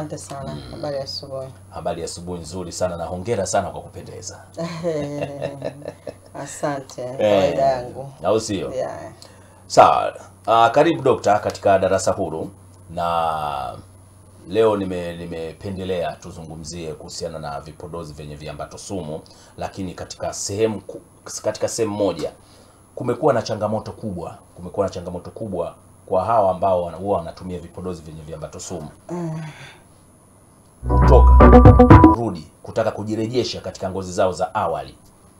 Asante sana. Habari ya asubuhi. Habari ya asubuhi nzuri sana na hongera sana kwa kupendeza. Asante. Kawaida yangu. Au sio? Yeah. Sawa. Uh, karibu dokta katika darasa huru na leo nime nimependelea tuzungumzie kuhusiana na vipodozi vyenye viambato sumu, lakini katika sehemu ku- katika sehemu moja kumekuwa na changamoto kubwa, kumekuwa na changamoto kubwa kwa hawa ambao wana- huwa wanatumia vipodozi vyenye viambato sumu kutoka kurudi kutaka kujirejesha katika ngozi zao za awali.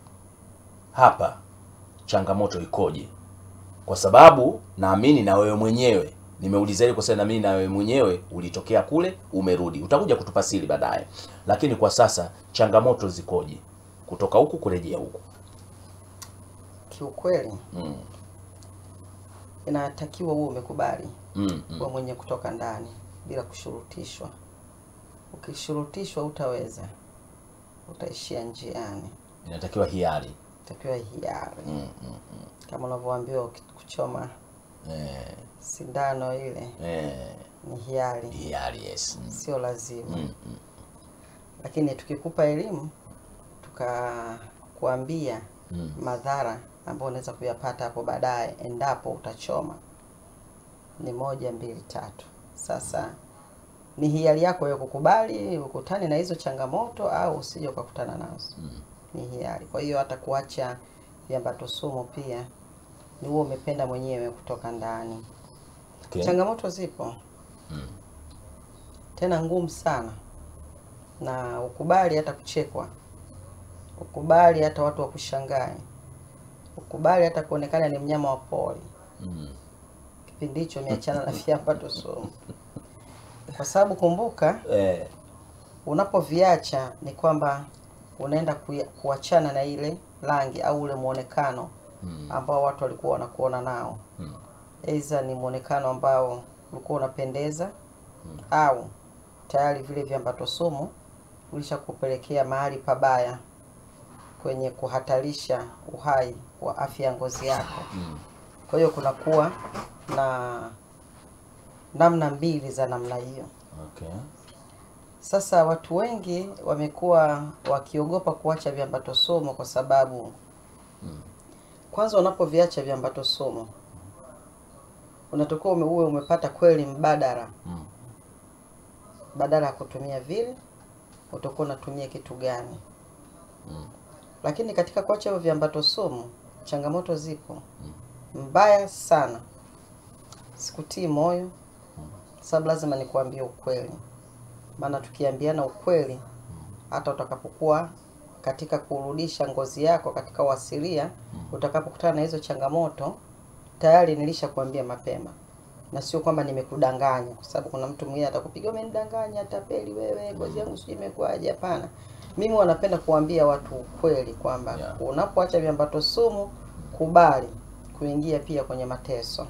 Hapa changamoto ikoje? Kwa sababu naamini na wewe mwenyewe nimeuliza hili kwa sababu naamini na wewe mwenyewe ulitokea kule, umerudi, utakuja kutupa siri baadaye, lakini kwa sasa changamoto zikoje kutoka huku kurejea huku? Kiukweli Mm. inatakiwa uwe umekubali Mm, mm. kuwa mwenye kutoka ndani bila kushurutishwa. Ukishurutishwa utaweza, utaishia njiani. Inatakiwa hiari. Takiwa hiari Mm, mm. kama unavyoambiwa uki- kuchoma Eh, sindano ile eh, ni hiari, hiari, yes. Mm, sio lazima. mm, mm. Lakini tukikupa elimu tukakuambia Mm. madhara ambayo unaweza kuyapata hapo baadaye endapo utachoma, ni moja mbili tatu. Sasa ni hiari yako ya kukubali ukutane na hizo changamoto au usije ukakutana nazo, Mm. ni hiari. Kwa hiyo hata kuacha viambato sumu pia ni huo umependa mwenyewe kutoka ndani. Okay. Changamoto zipo Mm. tena ngumu sana, na ukubali hata kuchekwa, ukubali hata watu wakushangae, ukubali hata kuonekana ni mnyama wa pori. Mm. Kipindi hicho umeachana na viambato sumu, kwa sababu kumbuka, Eh, unapoviacha ni kwamba unaenda kuya- kuachana na ile rangi au ule muonekano mm. ambao watu walikuwa wanakuona nao, Mm. aidha ni muonekano ambao ulikuwa unapendeza au tayari vile viambato sumu ulishakupelekea mahali pabaya kwenye kuhatarisha uhai wa afya ya ngozi yako. Mm. Kwa hiyo kunakuwa na namna mbili za namna hiyo. Okay. Sasa watu wengi wamekuwa wakiogopa kuacha viambato sumu kwa sababu kwanza, unapoviacha viambato sumu unatakiwa ume- uwe umepata kweli mbadala Mm. badala ya kutumia vile utakuwa unatumia kitu gani? Mm. Lakini katika kuacha hivyo viambato sumu changamoto zipo mbaya sana. Sikutii moyo, sababu lazima nikuambie ukweli, maana tukiambiana ukweli, hata utakapokuwa katika kurudisha ngozi yako katika uasilia, utakapokutana na hizo changamoto, tayari nilishakuambia mapema na sio kwamba nimekudanganya, kwa sababu kuna mtu mwingine atakupiga umenidanganya, tapeli wewe, ngozi yangu sijui imekuwaje. Hapana, mimi wanapenda kuambia watu ukweli kwamba Yeah. unapoacha viambato sumu, kubali kuingia pia kwenye mateso.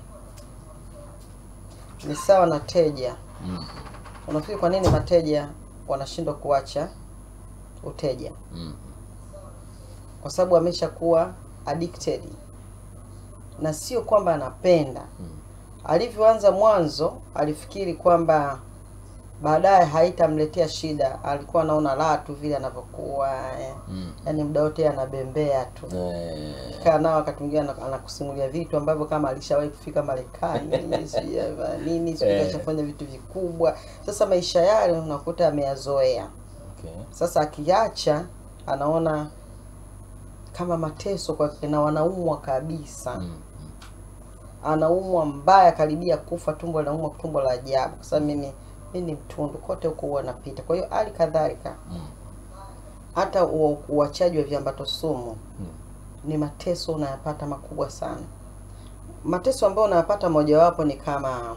Ni sawa na teja. Mm. Unafikiri kwa nini mateja wanashindwa kuacha uteja? Mm. Kwa sababu ameshakuwa addicted, na sio kwamba anapenda Mm. alivyoanza mwanzo alifikiri kwamba baadaye haitamletea shida. Alikuwa anaona raha tu vile anavyokuwa eh. Mm. Yaani muda wote anabembea tu Eh, kaa nao, wakati mwingine ana- anakusimulia vitu ambavyo kama alishawahi kufika Marekani sijui ya nini sijui Eh. kashafanya vitu vikubwa. Sasa maisha yale unakuta ameyazoea. okay. Sasa akiacha anaona kama mateso kwake, na wanaumwa kabisa Mm. anaumwa mbaya, karibia kufa, tumbo linaumwa, tumbo la ajabu, kwa sababu mimi mimi ni mtundu kote huko huwa napita. Kwa hiyo hali kadhalika Mm. hata u- uachaji wa viambato sumu Mm. ni mateso unayapata makubwa sana. Mateso ambayo unayapata mojawapo ni kama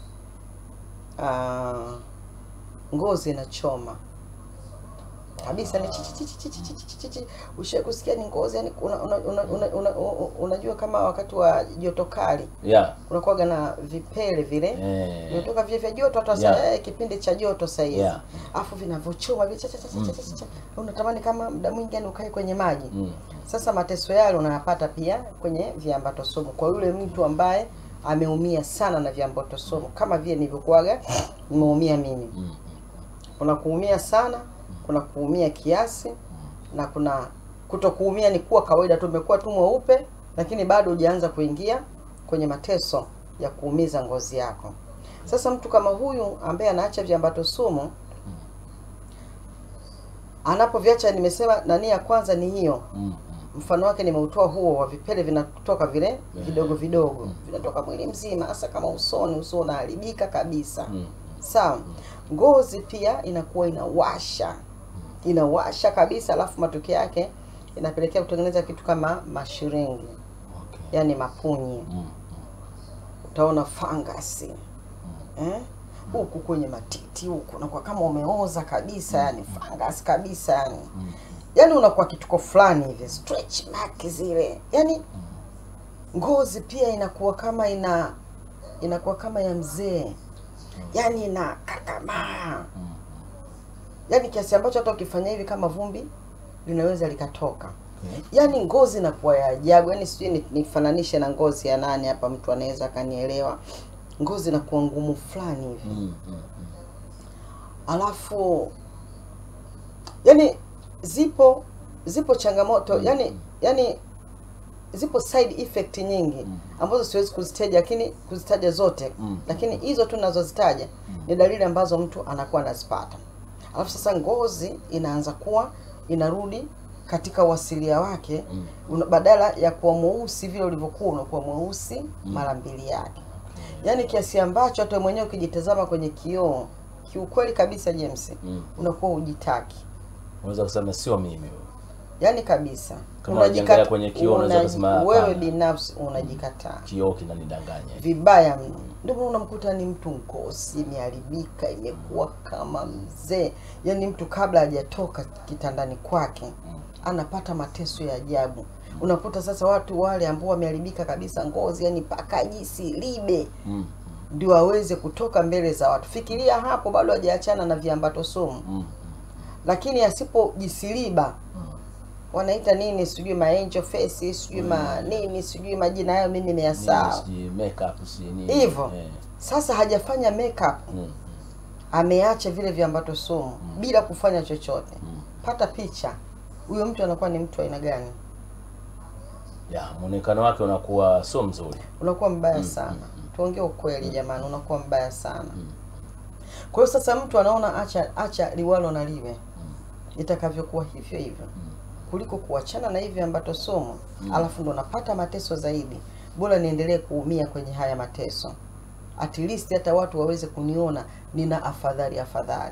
ah, ngozi inachoma kabisa ni chichi chichi chichi chichi chichi chichi. Ushawahi kusikia ni ngozi yani una, una, una, una, una, una, unajua kama wakati wa joto kali Yeah. kunakuwaga na vipele vile Eh. vinatoka vile vya joto hata Yeah. yeah. kipindi cha joto sasa hivi Yeah. afu vinavyochoma vile cha cha cha cha cha cha cha. unatamani kama muda mwingi yani ukae kwenye maji Mm. sasa mateso yale unayapata pia kwenye viambato sumu kwa yule mtu ambaye ameumia sana na viambato sumu kama vile nilivyokuwaga nimeumia mimi Mm. Kuna kuumia sana, kuna kuumia kiasi na kuna kutokuumia ni kuwa kawaida tu, umekuwa tu mweupe, lakini bado hujaanza kuingia kwenye mateso ya kuumiza ngozi yako. Sasa mtu kama huyu ambaye anaacha viambato sumu anapoviacha, nimesema nani ya kwanza ni hiyo Mm. mfano wake nimeutoa huo wa vipele vinatoka vile vidogo vidogo vinatoka mwili mzima, hasa kama usoni. Uso unaharibika kabisa, Mm. sawa. Ngozi pia inakuwa inawasha, inawasha kabisa, alafu matokeo yake inapelekea kutengeneza kitu kama mashiringi, Okay. yani mapunyi. Mm. Utaona fangasi eh? huku kwenye matiti huku unakuwa kama umeoza kabisa, yani fangasi kabisa, yani Mm. yani unakuwa kituko fulani hivi stretch mark zile yani ngozi pia inakuwa kama ina inakuwa kama ya mzee yani ina kakamaa Mm. yani kiasi ambacho hata ukifanya hivi kama vumbi linaweza likatoka Okay. yani ngozi inakuwa ya ajabu yani sijui ni- nifananishe na ngozi ya nani hapa mtu anaweza akanielewa ngozi inakuwa ngumu fulani hivi Mm. Mm. alafu yani zipo zipo changamoto yani yani zipo side effect nyingi Mm. ambazo siwezi kuzitaja lakini kuzitaja zote Mm. lakini hizo tu nazozitaja ni dalili ambazo mtu anakuwa anazipata alafu sasa ngozi inaanza kuwa inarudi katika uasilia wake Mm. una, badala ya kuwa mweusi vile ulivyokuwa unakuwa mweusi mara mbili yake yaani kiasi ambacho hata mwenyewe ukijitazama kwenye kioo kiukweli kabisa James Mm. unakuwa hujitaki Unaweza kusema sio mimi huyo. yaani kabisa Kama unajiangalia kwenye kioo, unaweza unaji- kusema wewe hapana. binafsi unajikataa Kioo kinanidanganya. vibaya mno. Ndio maana unamkuta ni mtu ngozi imeharibika, imekuwa kama mzee, yaani mtu kabla hajatoka kitandani kwake anapata mateso ya ajabu. Unakuta sasa watu wale ambao wameharibika kabisa ngozi, yani paka jisi libe Mm. ndio aweze kutoka mbele za watu. Fikiria hapo, bado hajaachana na viambato sumu, Mm. lakini asipojisiliba wanaita nini, sijui ma angel face, sijui ma nini, sijui majina hayo, mimi Nini, nimeyasahau. sijui makeup sijui nini. Hivyo. Eh. Sasa hajafanya makeup, Mm. ameacha vile viambato sumu bila kufanya chochote. Mm. Pata picha, huyo mtu anakuwa ni mtu aina gani? Ya, muonekano wake unakuwa sio mzuri. Unakuwa mbaya sana. Tuongee ukweli jamani, unakuwa mbaya sana. Kwa hiyo sasa mtu anaona acha acha liwalo na liwe itakavyokuwa hivyo hivyo kuliko kuachana na hivi viambato sumu alafu ndo napata mateso zaidi. Bora niendelee kuumia kwenye haya mateso, at least hata watu waweze kuniona nina afadhali afadhali.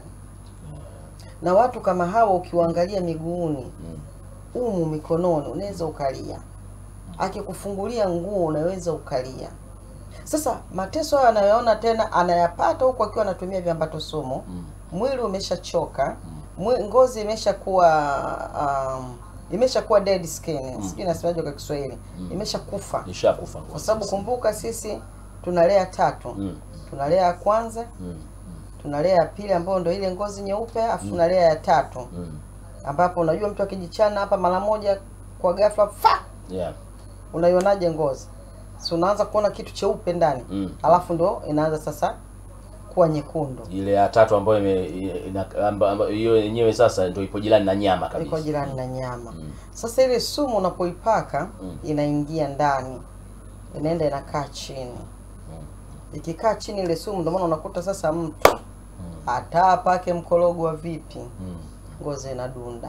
Na watu kama hawa ukiwaangalia miguuni Mm. umu mikononi unaweza ukalia, akikufungulia nguo unaweza ukalia. Sasa mateso hayo anayoona tena anayapata huku akiwa anatumia viambato sumu, Mm. mwili umeshachoka, mwi- ngozi imeshakuwa um, imeshakuwa dead skin, sijui nasemaje kwa Kiswahili, imeshakufa Nishakufa kwa sababu kumbuka, sisi tunalea tatu, Mm. tunalea ya kwanza, Mm. tunalea ya pili ambayo ndio ile ngozi nyeupe, afu tunalea ya tatu Mm. ambapo unajua mtu akijichana hapa mara moja kwa ghafla fa Yeah. unaionaje ngozi si unaanza kuona kitu cheupe ndani Mm. alafu ndo inaanza sasa kuwa nyekundu Ile ya tatu ambayo ime ina- amba- amba- hiyo yenyewe sasa ndio ipo jirani na nyama iko kabisa. jirani na nyama sasa ile sumu unapoipaka Mm. inaingia ndani inaenda inakaa chini ikikaa chini ile sumu ndio maana unakuta sasa mtu hata apake mkorogo wa vipi Mm. ngozi inadunda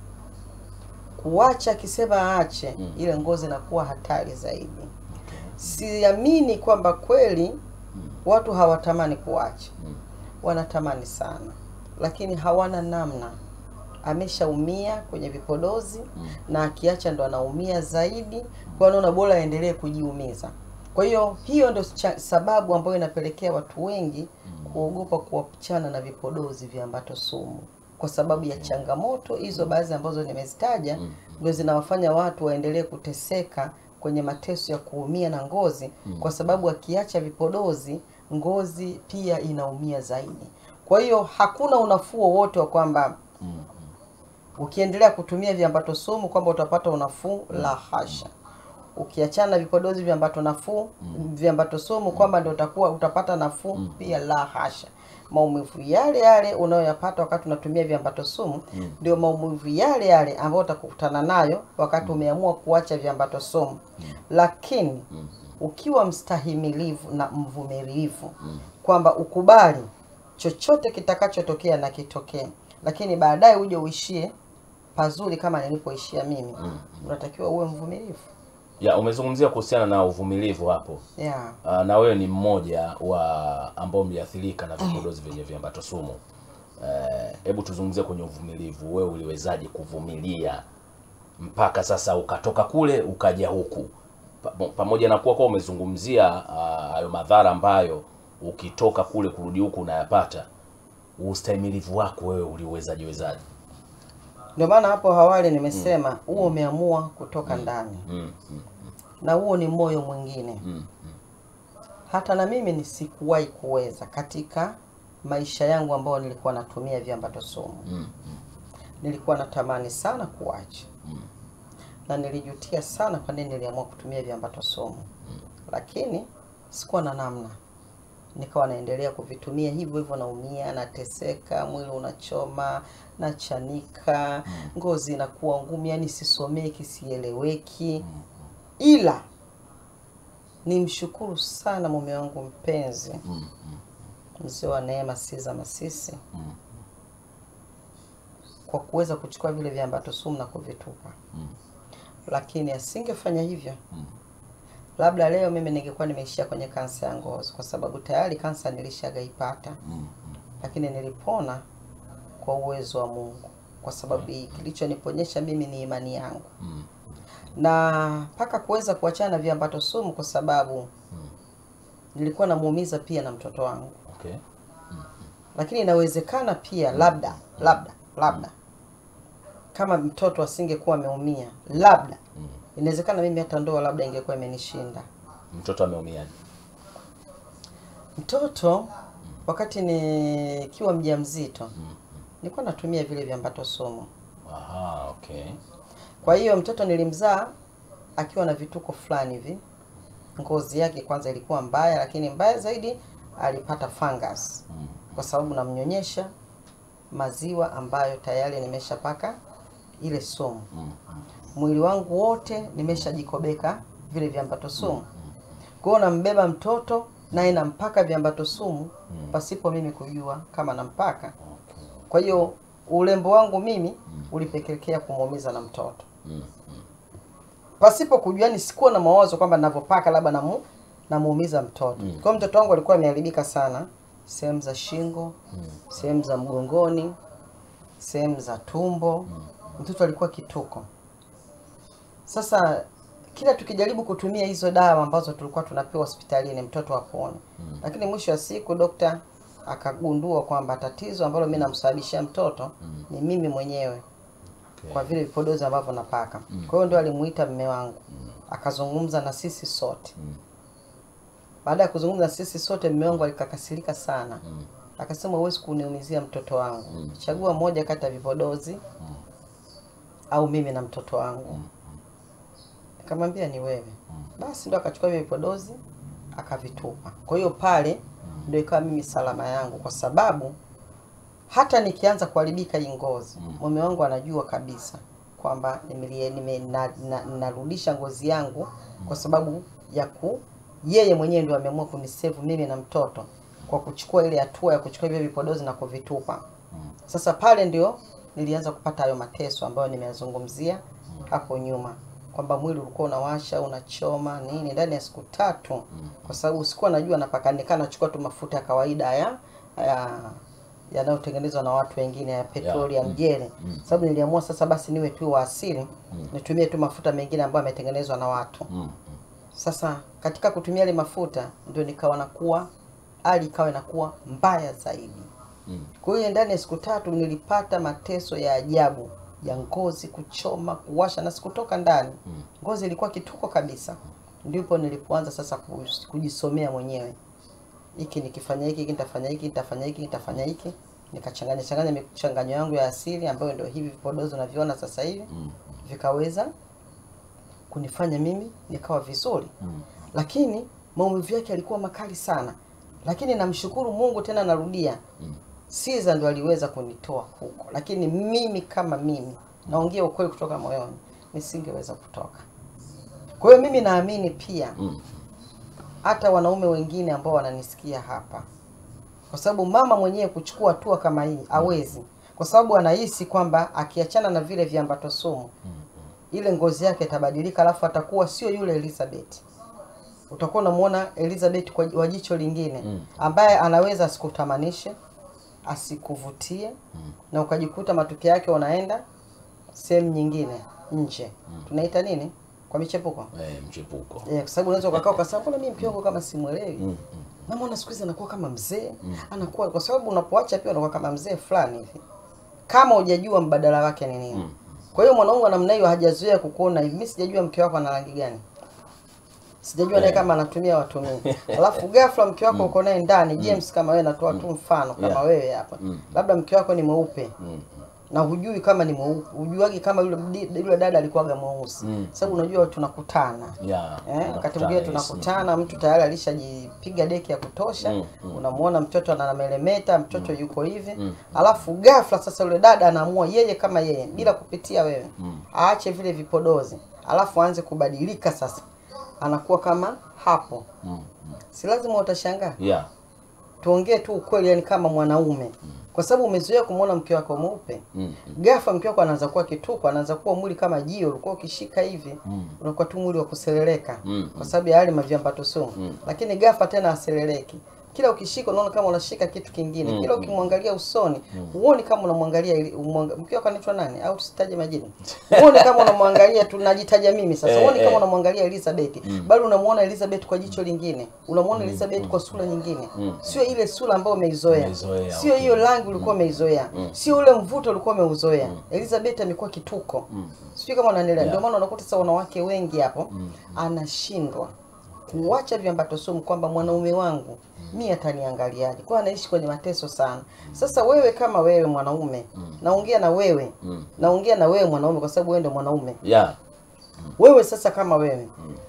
kuacha akisema aache Mm. ile ngozi inakuwa hatari zaidi siamini kwamba kweli watu hawatamani kuacha Mm. wanatamani sana lakini hawana namna ameshaumia kwenye vipodozi Mm. na akiacha ndo anaumia zaidi kwa anaona bora aendelee kujiumiza kwa hiyo hiyo ndo cha- sababu ambayo inapelekea watu wengi kuogopa kuachana na vipodozi viambato sumu kwa sababu ya changamoto hizo baadhi ambazo nimezitaja Mm. ndio zinawafanya watu waendelee kuteseka kwenye mateso ya kuumia na ngozi kwa sababu akiacha vipodozi ngozi pia inaumia zaidi kwa hiyo hakuna unafuu wowote wa kwamba Mm. ukiendelea kutumia viambato sumu kwamba utapata unafuu la hasha ukiachana na vipodozi viambato nafuu viambato sumu kwamba ndio utakuwa utapata nafuu pia la hasha maumivu yale yale unayoyapata wakati unatumia viambato sumu ndio maumivu yale yale ambayo utakutana nayo wakati umeamua kuacha viambato sumu lakini ukiwa mstahimilivu na mvumilivu kwamba ukubali chochote kitakachotokea na kitokee lakini baadaye uje uishie pazuri kama nilipoishia mimi unatakiwa uwe mvumilivu ya umezungumzia kuhusiana na uvumilivu hapo yeah. uh, na wewe ni mmoja wa ambao mliathirika na vipodozi vyenye viambato sumu Eh, hebu tuzungumzie kwenye uvumilivu wewe uliwezaje kuvumilia mpaka sasa ukatoka kule ukaja huku Pa- pamoja na kuwa kwa umezungumzia ah, hayo madhara ambayo ukitoka kule kurudi huku unayapata ustahimilivu wako wewe uliwezaje wezaje ndio maana hapo awali nimesema huo umeamua kutoka ndani mm, mm, na huo ni moyo mwingine mm, hata na mimi nisikuwahi kuweza katika maisha yangu ambayo nilikuwa natumia viambato sumu mm, nilikuwa natamani sana kuacha na nilijutia sana kwa nini niliamua kutumia viambato sumu lakini sikuwa na namna nikawa naendelea kuvitumia hivyo hivyo naumia nateseka mwili unachoma nachanika ngozi inakuwa ngumu yani sisomeki sieleweki ila nimshukuru sana mume wangu mpenzi mm, mm, mzee wa neema siza masisi mm, kwa kuweza kuchukua vile viambato sumu na kuvitupa mm, lakini asingefanya hivyo mm. labda leo mimi ningekuwa nimeishia kwenye kansa ya ngozi kwa sababu tayari kansa nilishagaipata mm, lakini nilipona kwa uwezo wa mungu kwa sababu kilichoniponyesha mimi ni imani yangu mm, na mpaka kuweza kuachana na viambato sumu kwa sababu nilikuwa namuumiza pia na mtoto wangu okay lakini inawezekana pia labda labda labda kama mtoto asingekuwa ameumia labda inawezekana mimi hata ndoa labda ingekuwa imenishinda mtoto ameumiaje mtoto wakati nikiwa mjamzito nilikuwa natumia vile viambato sumu aha okay kwa hiyo mtoto nilimzaa akiwa na vituko fulani hivi ngozi yake kwanza ilikuwa mbaya lakini mbaya zaidi alipata fungus mm, kwa sababu namnyonyesha maziwa ambayo tayari nimeshapaka ile sumu mm, mm, mwili wangu wote nimeshajikobeka vile viambato sumu kwao nambeba mtoto naye nampaka viambato sumu pasipo mimi kujua kama nampaka okay kwa hiyo urembo wangu mimi ulipelekea kumuumiza na mtoto mm, pasipo kujua yani sikuwa na mawazo kwamba ninavyopaka labda namu namuumiza mtoto Mm. kwa hiyo mtoto wangu alikuwa ameharibika sana sehemu za shingo sehemu za mgongoni sehemu za tumbo mtoto alikuwa kituko sasa kila tukijaribu kutumia hizo dawa ambazo tulikuwa tunapewa hospitalini mtoto apone lakini mwisho wa siku dokta akagundua kwamba tatizo ambalo mi namsababishia mtoto ni mimi mwenyewe okay kwa vile vipodozi ambavyo napaka kwa hiyo ndio alimuita mme wangu akazungumza na sisi sote Mm. baada ya kuzungumza na sisi sote mme wangu alikakasirika sana Mm. akasema huwezi kuniumizia mtoto wangu chagua moja kati ya vipodozi au mimi na mtoto wangu nikamwambia ni wewe basi ndo akachukua hivyo vipodozi akavitupa kwa hiyo pale ndio ikawa mimi salama yangu kwa sababu hata nikianza kuharibika hii ngozi mume wangu anajua kabisa kwamba nimelie- nime, na, na, narudisha ngozi yangu kwa sababu ya ku yeye mwenyewe ndio ameamua kunisevu mimi na mtoto kwa kuchukua ile hatua ya kuchukua hivyo vipodozi na kuvitupa sasa pale ndio nilianza kupata hayo mateso ambayo nimeyazungumzia hapo nyuma kwamba mwili ulikuwa unawasha unachoma nini ndani ya siku tatu kwa sababu sikuwa najua napaka nikaa nachukua tu mafuta ya kawaida ya ya yanayotengenezwa na watu wengine ya petroli ya mjele sababu niliamua sasa basi niwe tu wa asili nitumie tu mafuta mengine ambayo yametengenezwa na watu Mm. sasa katika kutumia yale mafuta ndio nikawa nakuwa hali ikawa inakuwa mbaya zaidi Mm. kwa hiyo ndani ya siku tatu nilipata mateso ya ajabu ya ngozi kuchoma kuwasha na sikutoka ndani ngozi ilikuwa kituko kabisa ndipo nilipoanza sasa ku- kujisomea mwenyewe hiki nikifanya hiki hiki nitafanya hiki nitafanya hiki nitafanya hiki nikachanganya changanya michanganyo yangu ya asili ambayo ndio hivi vipodozi unavyoona sasa hivi Mm. vikaweza kunifanya mimi nikawa vizuri lakini maumivu yake yalikuwa makali sana lakini namshukuru mungu tena narudia Siza ndo aliweza kunitoa huko, lakini mimi kama mimi naongea ukweli kutoka moyoni, nisingeweza kutoka. Kwa hiyo mimi naamini pia hata wanaume wengine ambao wananisikia hapa, kwa sababu mama mwenyewe kuchukua hatua kama hii hawezi, kwa sababu anahisi kwamba akiachana na vile viambato sumu ile ngozi yake itabadilika, alafu atakuwa sio yule Elizabeth. Utakuwa unamuona Elizabeth kwa wa jicho lingine ambaye anaweza asikutamanishe asikuvutie na ukajikuta matokeo yake unaenda sehemu nyingine nje tunaita nini kwa michepuko eh, mchepuko yeah, kwa sababu unaweza ukakaa ukasema mbona mimi mke wangu kama simwelewi namwona siku hizi anakuwa kama mzee anakuwa kwa sababu unapoacha pia unakuwa kama mzee fulani hivi kama hujajua mbadala wake ni nini kwa hiyo mwanaume wa namna hiyo hajazoea kukuona hivi mimi sijajua mke wako ana rangi gani sijajua naye kama anatumia watumii alafu ghafla mke wako uko naye ndani James kama wewe natoa tu mfano kama Yeah. wewe hapa labda mke wako ni mweupe na hujui kama ni mweupe hujuagi kama yule mdi- yule dada alikuwaga mweusi sababu unajua tunakutana yeah, Eh, wakati mwingine yes. tunakutana, mtu tayari alishajipiga deki ya kutosha Mm, unamuona mtoto anamelemeta, mtoto yuko hivi alafu ghafla sasa yule dada anaamua yeye kama yeye bila kupitia wewe aache vile vipodozi, alafu aanze kubadilika sasa, anakuwa kama hapo. Si lazima utashangaa, yeah. tuongee tu ukweli, yani kama mwanaume, kwa sababu umezoea kumwona mke wako mweupe Mm. ghafla mke wako anaanza kuwa kituko, anaanza kuwa mwili kama jio, ulikuwa ukishika hivi unakuwa tu mwili wa kuseleleka Mm. kwa sababu ya yale maviambato sumu lakini ghafla tena aseleleki. Kila ukishika unaona kama unashika kitu kingine, kila ukimwangalia usoni huoni kama unamwangalia ili- umwanga- mke wako anaitwa nani au tusitaje majina, huoni kama unamwangalia, tunajitaja mimi sasa, Eh, huoni kama eh. unamwangalia Elizabeth, bali unamuona Elizabeth kwa jicho lingine, unamuona Elizabeth kwa sura nyingine, sio ile sura ambayo umeizoea, Umeizoea, sio okay. hiyo rangi ulikuwa umeizoea, sio ule mvuto ulikuwa umeuzoea. Elizabeth amekuwa kituko, sijui kama unanielewa. Ndio maana unakuta sasa wanawake wengi hapo anashindwa kuacha viambato sumu, kwamba mwanaume wangu mi ataniangaliaje? Kwa anaishi kwenye mateso sana. Sasa wewe kama wewe mwanaume, naongea na wewe, naongea na wewe mwanaume, kwa sababu wewe ndio mwanaume. yeah. Wewe sasa kama wewe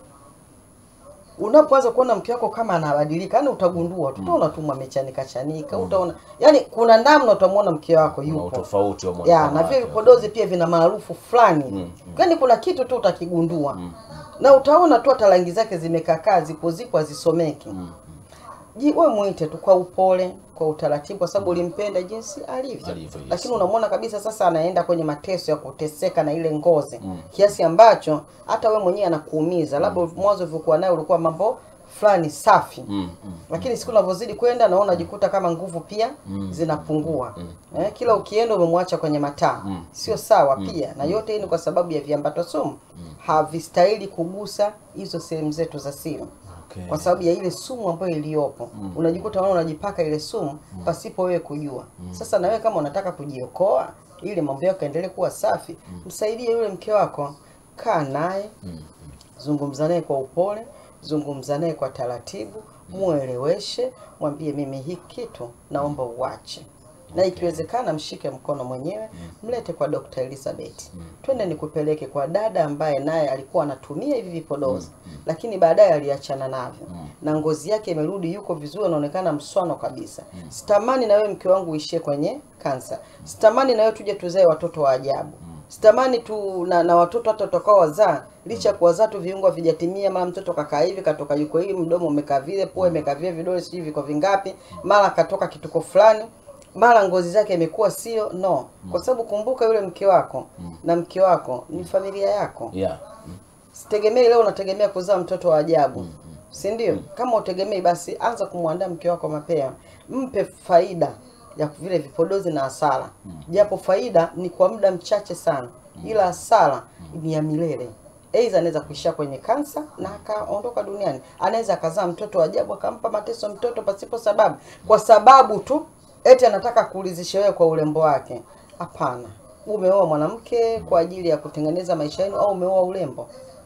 unapoanza kuona mke wako kama anabadilika, yani utagundua tu, utaona tu amechanika chanika, utaona yani kuna namna utamwona mke wako Kuna yupo utofauti wa ya muonekano na vile wake. vipodozi pia vina maarufu fulani yaani kuna kitu tu utakigundua na utaona tu hata rangi zake zimekakaa zipo zipo hazisomeki ji wewe mwite tu kwa upole kwa utaratibu kwa sababu ulimpenda jinsi alivyo, Alivyo, yes. lakini unamwona kabisa sasa anaenda kwenye mateso ya kuteseka na ile ngozi kiasi ambacho hata we mwenyewe anakuumiza labda mwanzo ulivyokuwa naye ulikuwa mambo fulani safi Mm, mm. lakini siku unavyozidi kwenda naona unajikuta kama nguvu pia zinapungua eh, kila ukienda umemwacha kwenye mataa sio sawa pia na yote hii ni kwa sababu ya viambato sumu havistahili kugusa hizo sehemu zetu za siri Okay. kwa sababu ya ile sumu ambayo iliyopo unajikuta wewe unajipaka ile sumu pasipo wewe kujua sasa na wewe kama unataka kujiokoa ili mambo yako yaendelee kuwa safi msaidie yule mke wako kaa naye zungumza naye kwa upole, zungumza naye kwa taratibu, mueleweshe, mwambie mimi hii kitu naomba uache, na ikiwezekana mshike mkono mwenyewe, mlete kwa Dr. Elizabeth, twende nikupeleke kwa dada ambaye naye alikuwa anatumia hivi vipodozi, lakini baadaye aliachana navyo na ngozi yake imerudi, yuko vizuri, anaonekana mswano kabisa. Sitamani na wewe mke wangu uishie kwenye kansa, sitamani na wewe tuje tuzae watoto wa ajabu sitamani tu na, na watoto hata utakao wazaa licha ya kuwazaa tu viungo vijatimia, mara mtoto kakaa hivi katoka yuko hivi, mdomo umekaa vile, pua imekaa vile, vidole sijui viko vingapi, mara katoka kituko fulani, mara ngozi zake imekuwa sio no, kwa sababu kumbuka yule mke wako na mke wako ni familia yako. yeah. Mm. Sitegemei leo unategemea kuzaa mtoto wa ajabu, si ndio? Kama utegemei, basi anza kumwandaa mke wako mapema, mpe faida ya vile vipodozi na hasara, japo faida ni kwa muda mchache sana, ila hasara ni ya milele. Aidha anaweza kuishia kwenye kansa na akaondoka duniani, anaweza akazaa mtoto wa ajabu akampa mateso mtoto pasipo sababu, kwa sababu tu eti anataka kuulizisha wewe kwa urembo wake. Hapana, umeoa mwanamke kwa ajili ya kutengeneza maisha yenu au umeoa urembo?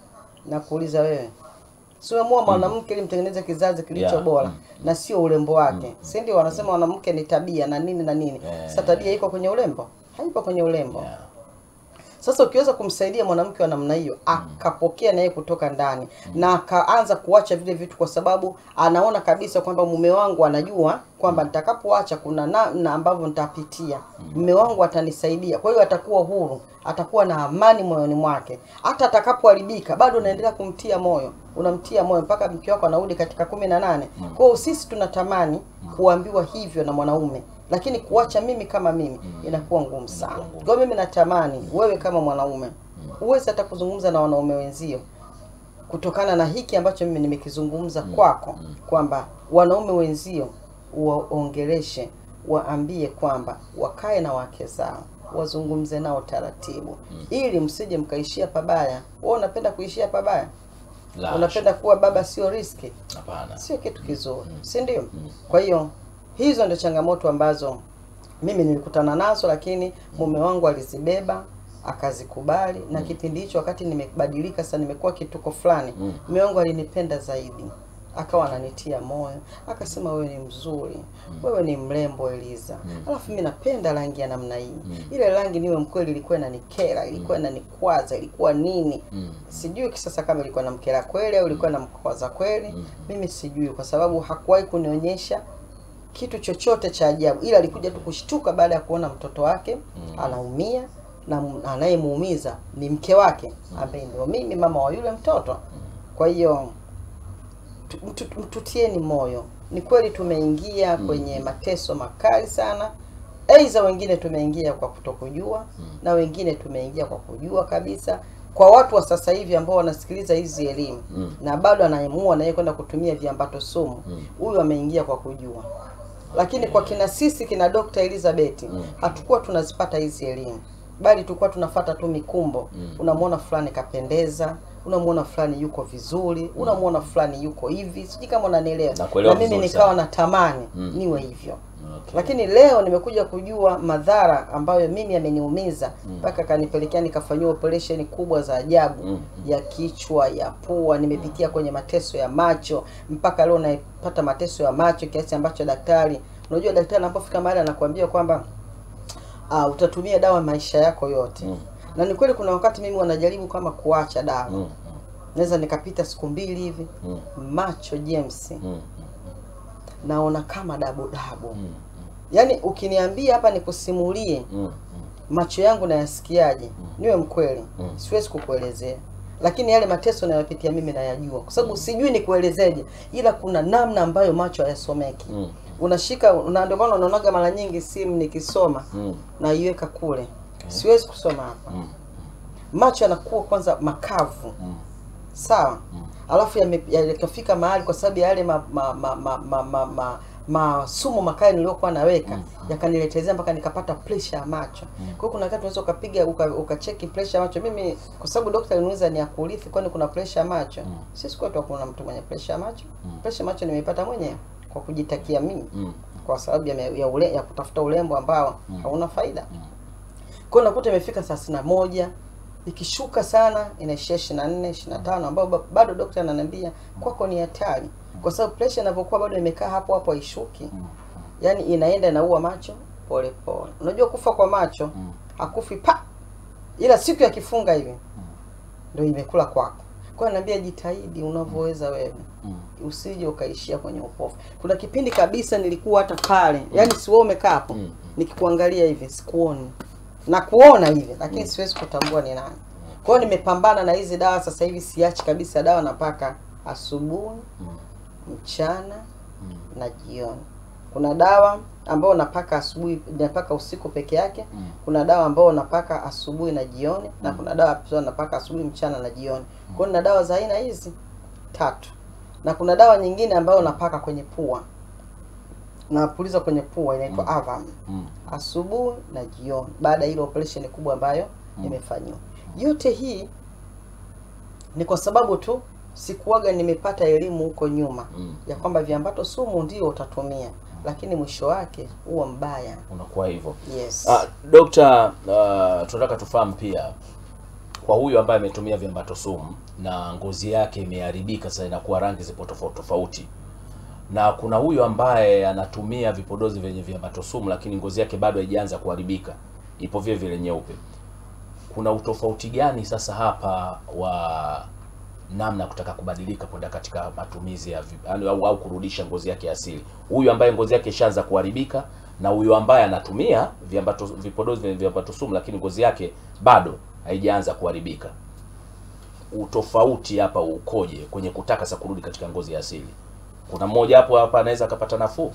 na kuuliza wewe si umeamua mwanamke ili mtengeneze kizazi kilicho Yeah. bora na sio urembo wake si ndio wanasema mwanamke ni tabia na nini na nini Yeah. sasa tabia iko kwenye urembo haipo kwenye urembo Yeah. Sasa ukiweza kumsaidia mwanamke wa namna hiyo akapokea naye kutoka ndani na akaanza kuacha vile vitu, kwa sababu anaona kabisa kwamba mume wangu anajua kwamba nitakapoacha kuna namna ambavyo nitapitia, mume wangu atanisaidia. Kwa hiyo atakuwa huru, atakuwa na amani moyoni mwake. Hata atakapoharibika bado unaendelea kumtia moyo, unamtia moyo mpaka mke wako anarudi katika kumi na nane. Kwa hiyo sisi tunatamani kuambiwa hivyo na mwanaume lakini kuacha mimi kama mimi inakuwa ngumu sana. Kwa hiyo mimi natamani wewe kama mwanaume uweze hata kuzungumza na wanaume wenzio kutokana na hiki ambacho mimi nimekizungumza kwako, kwamba wanaume wenzio waongeleshe, waambie kwamba wakae na wake zao, wazungumze nao taratibu, ili msije mkaishia pabaya. Wewe unapenda kuishia pabaya? La, Unapenda kuwa baba sio riski? hapana. sio kitu kizuri, si ndio? Kwa hiyo hizo ndio changamoto ambazo mimi nilikutana nazo, lakini mume wangu alizibeba akazikubali, na kipindi hicho wakati nimebadilika sasa, nimekuwa kituko fulani, mume wangu alinipenda zaidi, akawa ananitia moyo, akasema wewe ni mzuri, wewe ni mrembo Eliza, alafu mimi napenda rangi ya namna hii. Ile rangi niwe mkweli, ilikuwa inanikera, ilikuwa inanikwaza, ilikuwa nini sijui kisasa kama ilikuwa na mkera kweli au ilikuwa na mkwaza kweli, mimi sijui, kwa sababu hakuwahi kunionyesha kitu chochote cha ajabu, ila alikuja tu kushtuka baada ya kuona mtoto wake anaumia na m- anayemuumiza ni mke wake ambaye ndio mimi mama wa yule mtoto. Kwa hiyo tu- mtu- mtutieni moyo. Ni kweli tumeingia kwenye mateso makali sana, aidha wengine tumeingia kwa kutokujua na wengine tumeingia kwa kujua kabisa. Kwa watu wa sasa hivi ambao wanasikiliza hizi elimu na bado anaemua naye kwenda kutumia viambato sumu, huyu ameingia kwa kujua lakini kwa kina sisi kina Dr. Elizabeth hatukuwa tunazipata hizi elimu, bali tulikuwa tunafata tu mikumbo. Unamwona fulani kapendeza, unamwona fulani yuko vizuri, unamwona fulani yuko hivi, sijui kama unanielewa. Nakuelewa Na mimi vizuri nikawa sana. natamani niwe hivyo Okay. lakini leo nimekuja kujua madhara ambayo mimi ameniumiza mpaka kanipelekea nikafanyiwa operation kubwa za ajabu ya kichwa, ya pua, nimepitia kwenye mateso ya macho, mpaka leo naipata mateso ya macho kiasi ambacho daktari, unajua daktari anapofika mahali anakuambia kwamba uh, utatumia dawa maisha yako yote na ni kweli, kuna wakati mimi wanajaribu kama kuacha dawa Mm, naweza nikapita siku mbili hivi mm, macho James mm, naona kama dabu dabu mm, yaani ukiniambia hapa nikusimulie mm, mm. macho yangu nayasikiaje, niwe mkweli, Mm. siwezi kukuelezea, lakini yale mateso nayopitia mimi nayajua, kwa sababu sijui nikuelezeje, ila kuna namna ambayo macho hayasomeki. Mm. Unashika na ndio maana unaonaga mara nyingi simu nikisoma Mm. naiweka kule, siwezi kusoma hapa. Mm. Macho yanakuwa kwanza makavu Mm. sawa, alafu yame- yakafika mahali kwa sababu ya yale ma, ma, ma, ma, ma, ma, ma, masumu makali niliyokuwa naweka yakaniletezea mpaka nikapata pressure ya macho. Kwa hiyo kuna wakati unaweza ukapiga uka- ukacheki pressure ya macho. Mimi kwa sababu daktari aliniuliza ni ya kurithi, kwani kuna pressure ya macho? Sisi kwetu hakuna mtu mwenye pressure ya macho. Pressure ya macho nimeipata mwenyewe kwa kujitakia mimi Mm. kwa sababu ya, ya, ule, ya kutafuta urembo ambao hauna faida. Kwa hiyo nakuta imefika thelathini na moja ikishuka sana inaishia ishirini na nne ishirini na tano ambayo ba- bado daktari ananiambia kwako ni hatari, kwa sababu pressure inavyokuwa bado imekaa hapo hapo haishuki, yaani inaenda inaua macho pole pole. Unajua kufa kwa macho hakufi pa, ila siku ya kifunga hivi ndio imekula kwako. Kwa hiyo ananiambia jitahidi unavyoweza wewe usije ukaishia kwenye upofu. Kuna kipindi kabisa nilikuwa hata pale, yaani si wewe umekaa hapo nikikuangalia hivi sikuoni na kuona hivi, lakini siwezi kutambua ni nani. Kwa hiyo nimepambana na hizi dawa sasa hivi, siachi kabisa dawa, napaka asubuhi, mchana na jioni. Kuna dawa ambayo napaka asubuhi, napaka usiku peke yake. Kuna dawa ambayo napaka asubuhi na jioni, na kuna dawa pia napaka asubuhi, mchana na jioni. Kwa hiyo nina dawa za aina hizi tatu, na kuna dawa nyingine ambayo napaka kwenye pua, napuliza kwenye pua, inaitwa Avam Mm. asubuhi na jioni, baada ya ile operation kubwa ambayo nimefanyiwa. Yote hii ni kwa sababu tu sikuwaga nimepata elimu huko nyuma Mm. ya kwamba viambato sumu ndio utatumia, lakini mwisho wake huwa mbaya. Unakuwa hivyo. Yes. Ah, Dokta, uh, tunataka tufahamu pia kwa huyu ambaye ametumia viambato sumu na ngozi yake imeharibika, sasa inakuwa rangi zipo tofauti tofauti, na kuna huyu ambaye anatumia vipodozi vyenye viambato sumu, lakini ngozi yake bado haijaanza kuharibika, ipo vile vile nyeupe. kuna utofauti gani sasa hapa wa namna ya kutaka kubadilika kwenda katika matumizi ya vi- yaani au, au kurudisha ngozi yake asili, huyu ambaye ngozi yake ishaanza kuharibika na huyu ambaye anatumia viambato vipodozi vyenye viambato sumu, lakini ngozi yake bado haijaanza kuharibika. Utofauti hapa ukoje kwenye kutaka sasa kurudi katika ngozi ya asili? Kuna mmoja hapo hapa anaweza akapata nafuu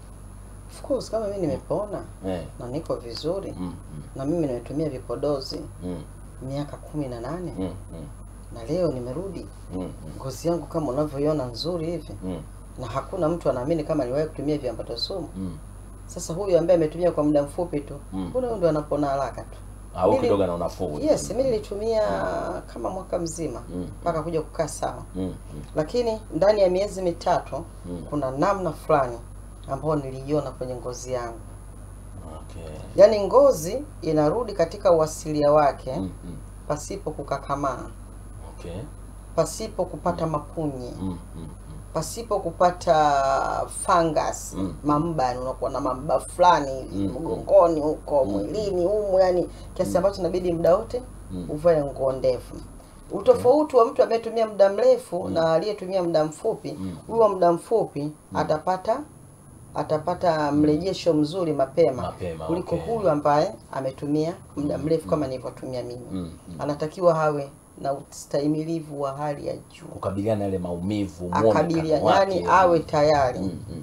Of course kama mimi nimepona eh. na niko vizuri mm, na mimi nimetumia vipodozi mm, miaka kumi na nane mm, mm, na leo nimerudi mm, mm, ngozi yangu kama unavyoiona nzuri hivi mm, na hakuna mtu anaamini kama niwahi kutumia viambato sumu mm. sasa huyu ambaye ametumia kwa muda mfupi tu Mm. mbona huyu ndo anapona haraka tu au Mimi- kidogo na unafuu yes mi nilitumia kama mwaka mzima Mm. mpaka kuja kukaa sawa mm, mm, lakini ndani ya miezi mitatu Mm. kuna namna fulani ambayo niliiona kwenye ngozi yangu okay. yaani ngozi inarudi katika uasilia wake mm, mm, pasipo kukakamaa okay. pasipo kupata mapunye mm, mm, pasipo kupata fungus Mm. mamba yani unakuwa na mamba fulani hivi Mm. mgongoni huko Mm. mwilini humu yani kiasi ambacho inabidi muda wote Mm. uvae nguo ndefu utofauti wa mtu anayetumia muda mrefu na aliyetumia muda mfupi Mm. huyo wa muda mfupi atapata atapata mrejesho mzuri mapema, Mapema, kuliko okay. huyu ambaye ametumia muda mrefu kama nilivyotumia mimi Mm, mm. anatakiwa hawe na ustahimilivu wa hali ya juu kukabiliana na yale maumivu muonekano akabilia wake. yani awe tayari mm, mm,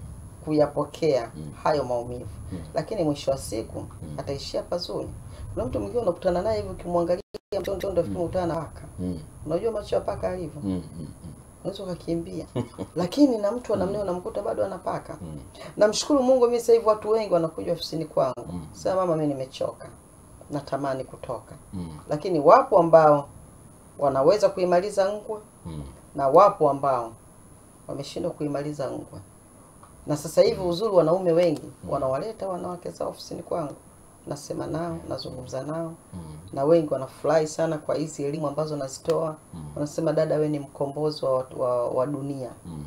kuyapokea Mm. hayo maumivu Mm. lakini mwisho wa siku ataishia pazuri kuna mtu mwingine unakutana naye hivi ukimwangalia mtondo mm. unakutana na paka mm, unajua macho ya paka alivyo mm, mm, unaweza ukakimbia lakini na mtu anamneo unamkuta bado anapaka mm, namshukuru mungu mimi sasa hivi watu wengi wanakuja ofisini kwangu Mm. sasa mama mimi nimechoka natamani kutoka mm, lakini wapo ambao wanaweza kuimaliza ngwe mm, na wapo ambao wameshindwa kuimaliza ngwe na sasa hivi uzuri wanaume wengi wanawaleta wanawake zao ofisini kwangu nasema nao nazungumza nao mm, na wengi wanafurahi sana kwa hizi elimu ambazo nazitoa Mm. wanasema dada we ni mkombozi wa, wa, wa dunia mm,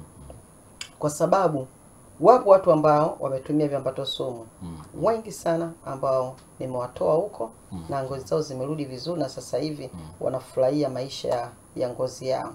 kwa sababu wapo watu ambao wametumia viambato sumu mm, wengi sana ambao nimewatoa huko Mm. na ngozi zao zimerudi vizuri na sasa hivi wanafurahia maisha ya, ya ngozi yao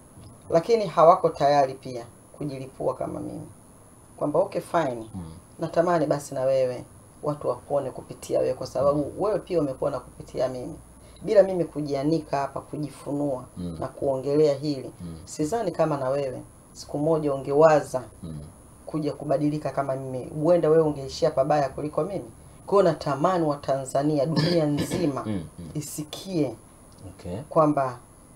lakini hawako tayari pia kujilipua kama mimi kwamba okay fine mm, natamani basi na wewe watu wapone kupitia wewe kwa sababu wewe pia umepona kupitia mimi bila mimi kujianika hapa kujifunua Mm. na kuongelea hili Mm. sidhani kama na wewe siku moja ungewaza mm, kuja kubadilika kama mimi huenda wewe ungeishia pabaya kuliko mimi kwao natamani wa tanzania dunia nzima mm, mm. isikie okay. kwamba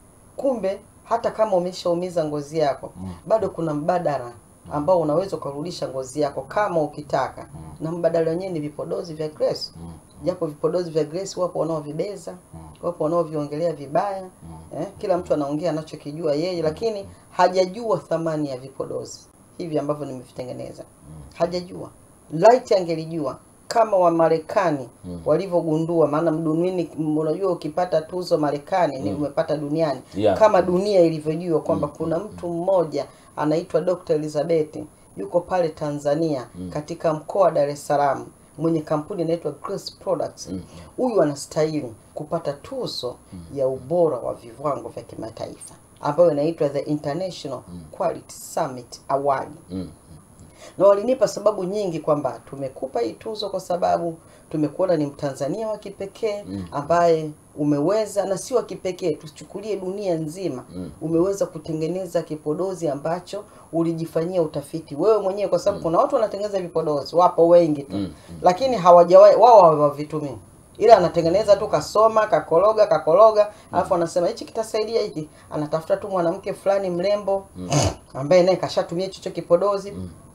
kumbe hata kama umeshaumiza ngozi yako Mm. bado kuna mbadala ambao unaweza ukarudisha ngozi yako kama ukitaka na mbadala wenyewe ni vipodozi vya Grace Mm, japo vipodozi vya Grace wapo wanaovibeza wapo wanaoviongelea vibaya eh, kila mtu anaongea anachokijua yeye lakini hajajua thamani ya vipodozi hivi ambavyo nimevitengeneza hajajua light angelijua kama wa Marekani Mm. walivyogundua maana duniani unajua ukipata tuzo Marekani ni umepata duniani Yeah. kama dunia ilivyojua kwamba kuna mtu mmoja anaitwa Dr. Elizabeth yuko pale Tanzania katika mkoa wa Dar es Salaam mwenye kampuni inaitwa Grace Products. Huyu anastahili kupata tuzo ya ubora wa viwango vya kimataifa ambayo inaitwa the International Quality Summit Award mm, na walinipa sababu nyingi kwamba tumekupa hii tuzo kwa sababu tumekuona ni mtanzania wa kipekee ambaye umeweza na si wa kipekee tuchukulie dunia nzima umeweza kutengeneza kipodozi ambacho ulijifanyia utafiti wewe mwenyewe kwa sababu kuna watu wanatengeneza vipodozi wapo wengi tu Mm, lakini hawajawahi wao hawavitumii ila anatengeneza tu kasoma kakoroga kakoroga alafu anasema hichi kitasaidia hiki anatafuta tu mwanamke fulani mrembo ambaye naye kashatumia hicho kipodozi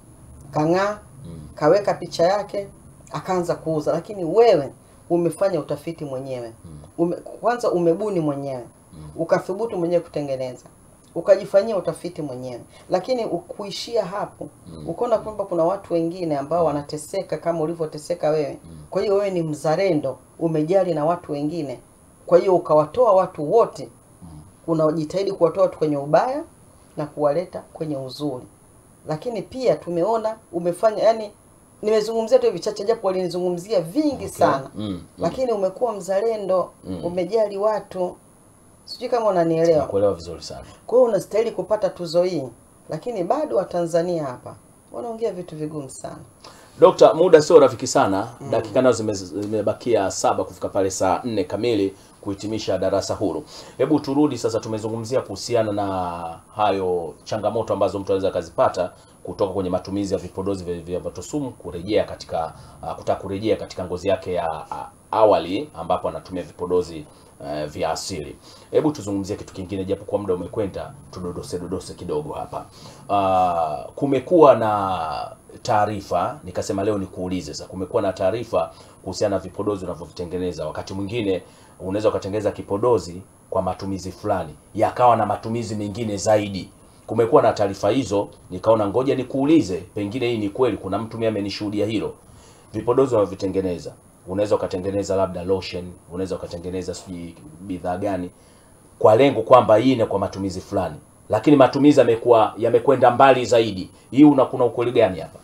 kang'aa kaweka picha yake akaanza kuuza lakini wewe umefanya utafiti mwenyewe ume, kwanza umebuni mwenyewe ukathubutu mwenyewe kutengeneza ukajifanyia utafiti mwenyewe lakini ukuishia hapo ukaona kwamba kuna watu wengine ambao wanateseka kama ulivyoteseka wewe kwa hiyo wewe ni mzalendo umejali na watu wengine kwa hiyo ukawatoa watu wote unajitahidi kuwatoa watu kwenye ubaya na kuwaleta kwenye uzuri lakini pia tumeona umefanya yani nimezungumzia tu vichache japo walinizungumzia vingi sana Mm, mm. lakini umekuwa mzalendo umejali watu sijui kama unanielewa Nakuelewa vizuri sana. kwa hiyo unastahili kupata tuzo hii lakini bado watanzania hapa wanaongea vitu vigumu sana Dokta, muda sio rafiki sana. Dakika nazo zime- zimebakia saba kufika pale saa nne kamili kuhitimisha darasa huru. Hebu turudi sasa, tumezungumzia kuhusiana na hayo changamoto ambazo mtu anaweza akazipata kutoka kwenye matumizi ya vipodozi vya viambato sumu kurejea katika uh, kutaka kurejea katika ngozi yake ya uh, awali ambapo anatumia vipodozi uh, vya asili. Hebu tuzungumzie kitu kingine, japo kwa muda umekwenda, tudodose dodose kidogo hapa. Uh, kumekuwa na taarifa, nikasema leo nikuulize sasa, kumekuwa na taarifa kuhusiana na vipodozi unavyovitengeneza. Wakati mwingine unaweza ukatengeneza kipodozi kwa matumizi fulani, yakawa na matumizi mengine zaidi. Kumekuwa na taarifa hizo, nikaona ngoja nikuulize, pengine hii ni kweli, kuna mtu mimi amenishuhudia hilo. Vipodozi unavyovitengeneza, unaweza ukatengeneza labda lotion, unaweza ukatengeneza sijui bidhaa gani kwa lengo kwamba hii ni kwa matumizi fulani, lakini matumizi yamekuwa yamekwenda mbali zaidi. Hii una kuna ukweli gani hapa?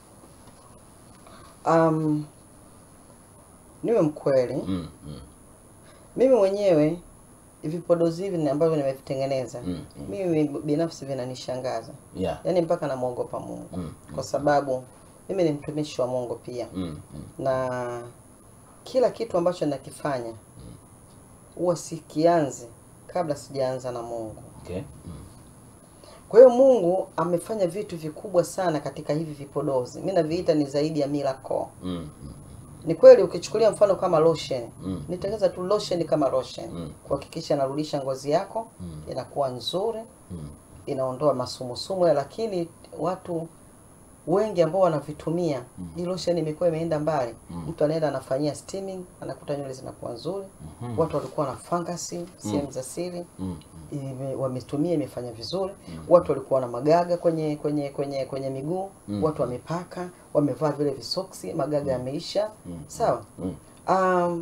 um, niwe mkweli Mm, mm, mimi mwenyewe vipodozi hivi ni ambavyo nimevitengeneza Mm, mimi binafsi vinanishangaza yeah. yaani mpaka namwogopa mungu Mm, kwa sababu mimi ni mtumishi wa mungu pia Mm, mm, na kila kitu ambacho nakifanya huwa sikianzi kabla sijaanza na mungu okay. Mm, kwa hiyo mungu amefanya vitu vikubwa sana katika hivi vipodozi mi naviita ni zaidi ya miracle mm, mm, ni kweli ukichukulia mfano kama lotion Mm. nitengeza tu lotion kama lotion Mm. kuhakikisha narudisha ngozi yako Mm. inakuwa nzuri mm, inaondoa masumusumu lakini watu wengi ambao wanavitumia hii lotion imekuwa imeenda mbali mtu anaenda anafanyia steaming anakuta nywele zinakuwa nzuri watu walikuwa na fangasi sehemu za siri mm, ime, wametumia imefanya vizuri watu walikuwa na magaga kwenye kwenye kwenye kwenye miguu watu wamepaka wamevaa vile visoksi magaga yameisha sawa mm. um,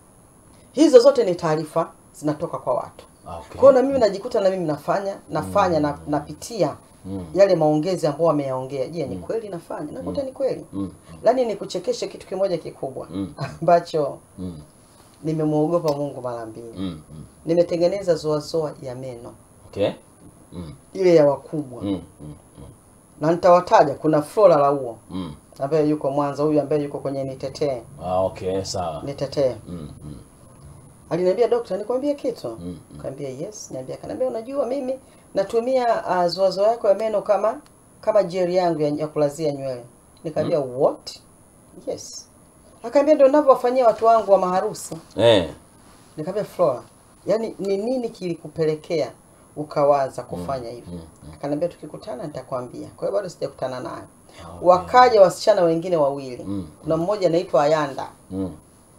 hizo zote ni taarifa zinatoka kwa watu Ah, okay. kwa hiyo na mimi najikuta na mimi nafanya nafanya na, napitia Mm. yale maongezi ambao wameyaongea je ni kweli nafanya nakuta ni kweli Mm. lakini nikuchekeshe kitu kimoja kikubwa Mm. ambacho Mm, nimemwogopa mungu mara mbili mm, mm. nimetengeneza zoazoa ya meno Okay. Mm, ile ya wakubwa mm, mm, mm, na nitawataja kuna flora la uo mm. ambaye yuko mwanza huyu ambaye yuko kwenye nitetee Ah, okay, sawa. nitetee Mm, mm, aliniambia dokta nikwambie kitu Mm, kaambia yes niambia kanaambia unajua mimi natumia uh, zoazo yako ya meno kama kama jeri yangu ya, ya kulazia nywele nikaambia what yes akaambia ndio ninavyowafanyia watu wangu wa maharusi eh. nikamwambia Flora yani ni nini kilikupelekea ukawaza kufanya hivyo mm, akaniambia tukikutana nitakwambia kwa hiyo bado sijakutana naye Okay. wakaja wasichana wengine wawili Mm. kuna mmoja anaitwa Ayanda Mm.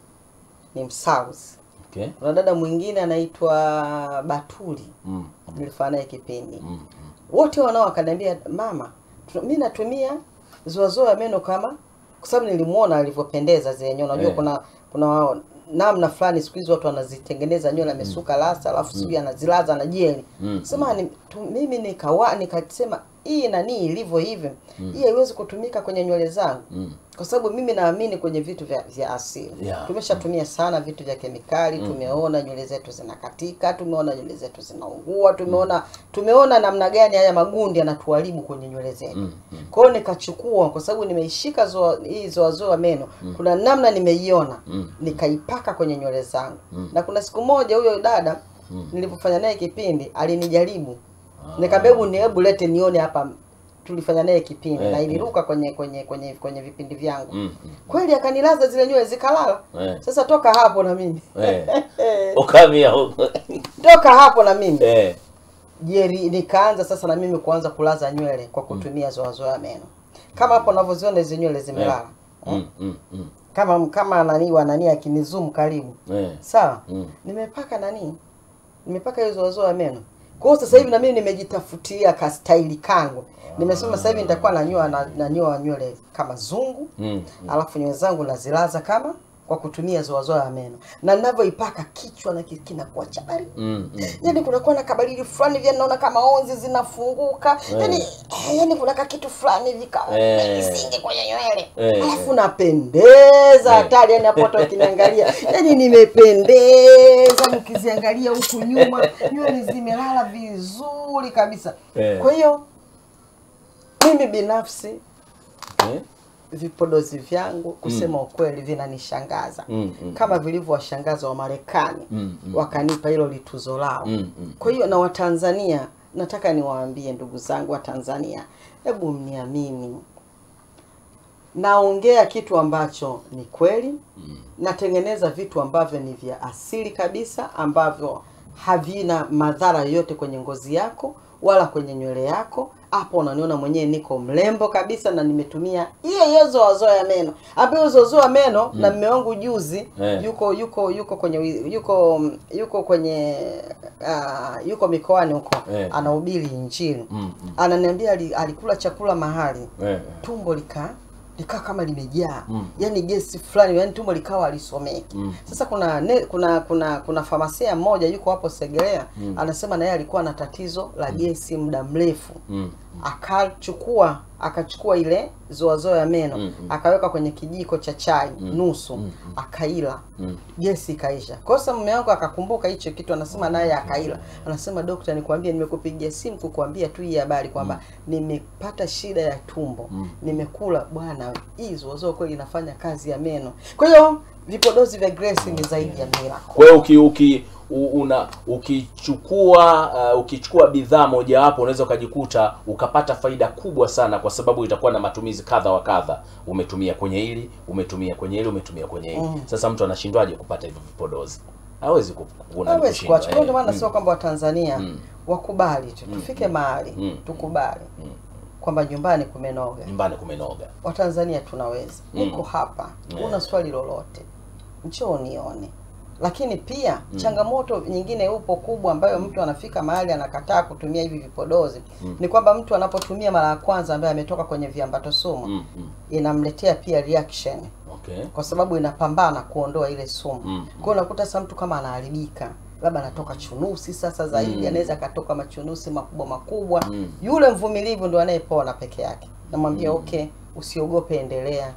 ni Msauzi Okay. kuna dada mwingine anaitwa Batuli Mm. nilifanya naye kipindi Mm. wote wanao akaniambia mama tu- mi natumia zoazoa ya meno kama kwa sababu nilimuona alivyopendeza zenyewe unajua Eh. kuna kuna namna fulani siku hizi watu wanazitengeneza nywele amesuka lasa alafu sijui anazilaza na jeli Mm. sema ni, tu, mimi nikawa nikasema hii nani ilivyo hivi hii haiwezi kutumika kwenye nywele zangu Mm. kwa sababu mimi naamini kwenye vitu vya, vya asili Yeah. tumeshatumia sana vitu vya kemikali tumeona nywele zetu zinakatika tumeona nywele zetu zinaungua tumeona tumeona namna gani haya magundi yanatuharibu kwenye nywele zetu Mm. Mm. kwa hiyo nikachukua kwa sababu nimeishika zoa, hii zoazoa meno kuna namna nimeiona Mm. nikaipaka kwenye nywele zangu na kuna siku moja huyo dada nilipofanya naye kipindi alinijaribu nikamwambia hebu ni hebu lete nione hapa tulifanya naye kipindi Eh, na eh. iliruka kwenye kwenye kwenye kwenye vipindi vyangu Mm. Mm. kweli akanilaza zile nywele zikalala Eh. sasa toka hapo na mimi Eh. Ukamia huko. toka hapo na mimi Eh. jeri nikaanza sasa na mimi kuanza kulaza nywele kwa kutumia zoazoa ya meno kama hapo unavyoziona hizi nywele zimelala Mm. Mm. Mm. kama kama nani wa nani akinizoom karibu Eh. sawa Mm. nimepaka nani nimepaka hiyo zoazoa ya meno kwa hiyo sasa hivi na mimi nimejitafutia ka staili kangu nimesema sasa hivi nitakuwa nanyoa na nanyoa nywele kama zungu Mm. alafu nywele zangu nazilaza kama kwa kutumia zoazoa ya meno na ninavyoipaka kichwa na ki- kinakuwa cha baridi Mm, mm. yani kunakuwa na kabaridi fulani vya naona kama onzi zinafunguka yani, eh, yani kuna kakitu fulani vika Eh. isinge kwenye nywele Eh, alafu napendeza hatari yani hapo watu wakiniangalia yani nimependeza mkiziangalia huku nyuma nywele zimelala vizuri kabisa Eh. kwa hiyo mimi binafsi Eh? vipodozi vyangu kusema ukweli vinanishangaza Mm, mm, kama vilivyowashangaza wa Marekani Mm, mm. wakanipa hilo lituzo lao. Mm, mm. Kwa hiyo na Watanzania, nataka niwaambie ndugu zangu wa Tanzania, hebu mniamini, naongea kitu ambacho ni kweli natengeneza vitu ambavyo ni vya asili kabisa ambavyo havina madhara yoyote kwenye ngozi yako wala kwenye nywele yako hapo unaniona mwenyewe niko mrembo kabisa na nimetumia hiyo hiyo zoazoa ya meno ambayo zoazoa ya meno na mme wangu juzi Eh. yuko yuko yuko kwenye wi- yuko yuko kwenye uh, yuko mikoani huko Eh. anahubiri injili Mm, mm. ananiambia ali- alikula chakula mahali Eh, tumbo lika likaa kama limejaa Mm. yani gesi fulani yani tumbo likawa alisomeki Mm. sasa kuna ne, kuna kuna kuna famasia mmoja yuko hapo Segerea anasema na yeye alikuwa na tatizo la gesi muda mrefu mm. akachukua akachukua ile zoazoa ya meno Mm, mm. akaweka kwenye kijiko cha chai nusu akaila Mm. gesi ikaisha kwa sasa mume wangu akakumbuka hicho kitu anasema naye akaila anasema dokta nikwambie nimekupigia simu kukuambia tu hii habari kwamba nimepata shida ya tumbo nimekula bwana hii zoazoa kweli inafanya kazi ya meno kwa hiyo vipodozi vya Grace ni zaidi ya miracle Kwa hiyo uki, uki u- una ukichukua uh, ukichukua bidhaa mojawapo unaweza ukajikuta ukapata faida kubwa sana, kwa sababu itakuwa na matumizi kadha wa kadha. Umetumia kwenye hili, umetumia kwenye hili, umetumia kwenye hili. Sasa mtu anashindwaje kupata hivyo vipodozi? Hawezi ku- kuna hawezi kushindwa, kuacha. Kwa ndio eh. maana nasema kwamba Watanzania wakubali tu, tufike mahali Mm. tukubali kwamba nyumbani kumenoga. Nyumbani kumenoga. Watanzania tunaweza. Niko hapa, una swali lolote, njoo nione. Lakini pia changamoto nyingine upo kubwa ambayo mtu anafika mahali anakataa kutumia hivi vipodozi ni kwamba mtu anapotumia mara ya kwanza ambaye ametoka kwenye viambato sumu Mm, mm. inamletea pia reaction Okay. kwa sababu inapambana kuondoa ile sumu. Mm. Kwa hiyo unakuta sasa mtu kama anaharibika, labda anatoka chunusi sasa zaidi, anaweza akatoka machunusi makubwa makubwa. Mm. Yule mvumilivu ndo anayepona peke yake. Namwambia okay, usiogope, endelea.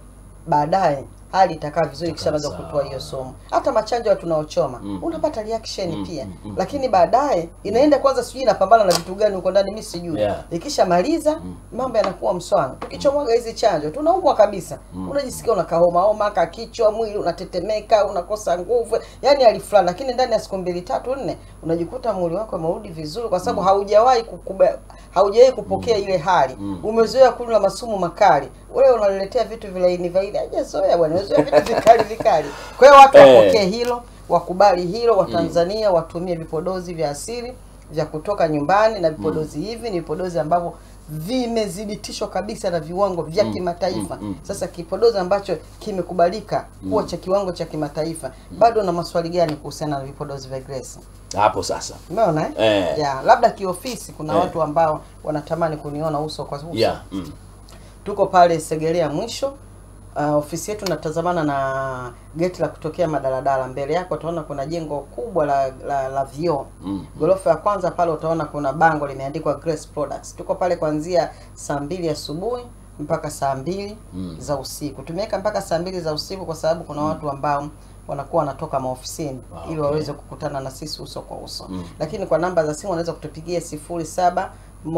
Baadaye hali itakaa vizuri kisha anaweza sawa. kutoa hiyo sumu. Hata machanjo ya tunaochoma Mm. unapata reaction Mm, pia, mm, mm. lakini baadaye inaenda kwanza, sijui inapambana na vitu gani huko ndani, mimi sijui. Yeah. Ikishamaliza mambo yanakuwa mswano. Tukichomwaga hizi chanjo tunaumwa kabisa, unajisikia unakahoma homa, kakichwa, mwili unatetemeka, unakosa nguvu, yani hali fulani, lakini ndani ya siku mbili tatu nne unajikuta mwili wako umerudi vizuri, kwa sababu haujawahi kukuba, haujawahi kupokea ile hali. Umezoea kula masumu makali, ule unaletea vitu vilaini vilaini, hajazoea bwana, umezoea vitu vikali vikali. Kwa hiyo watu Eh. wapokee hilo, wakubali hilo, Watanzania watumie vipodozi vya asili vya kutoka nyumbani na vipodozi hivi ni vipodozi ambavyo vimethibitishwa kabisa na viwango vya kimataifa. Sasa kipodozi ambacho kimekubalika kuwa cha kiwango cha kimataifa, bado na maswali gani kuhusiana na vipodozi vya Grace? Hapo sasa. Umeona eh? Eh. Ya, labda kiofisi kuna Eh. watu ambao wanatamani kuniona uso kwa uso. Yeah. Mm. Tuko pale Segerea mwisho. Uh, ofisi yetu natazamana na geti la kutokea madaladala. Mbele yako utaona kuna jengo kubwa la la, la vioo. Mm. Ghorofa ya kwanza pale utaona kuna bango limeandikwa Grace Products. Tuko pale kuanzia saa mbili asubuhi mpaka saa mbili Mm. za usiku. Tumeweka mpaka saa mbili za usiku kwa sababu kuna watu ambao wanakuwa wanatoka maofisini Ah, ili okay. waweze kukutana na sisi uso kwa uso. Mm. Lakini kwa namba za simu wanaweza kutupigia sifuri saba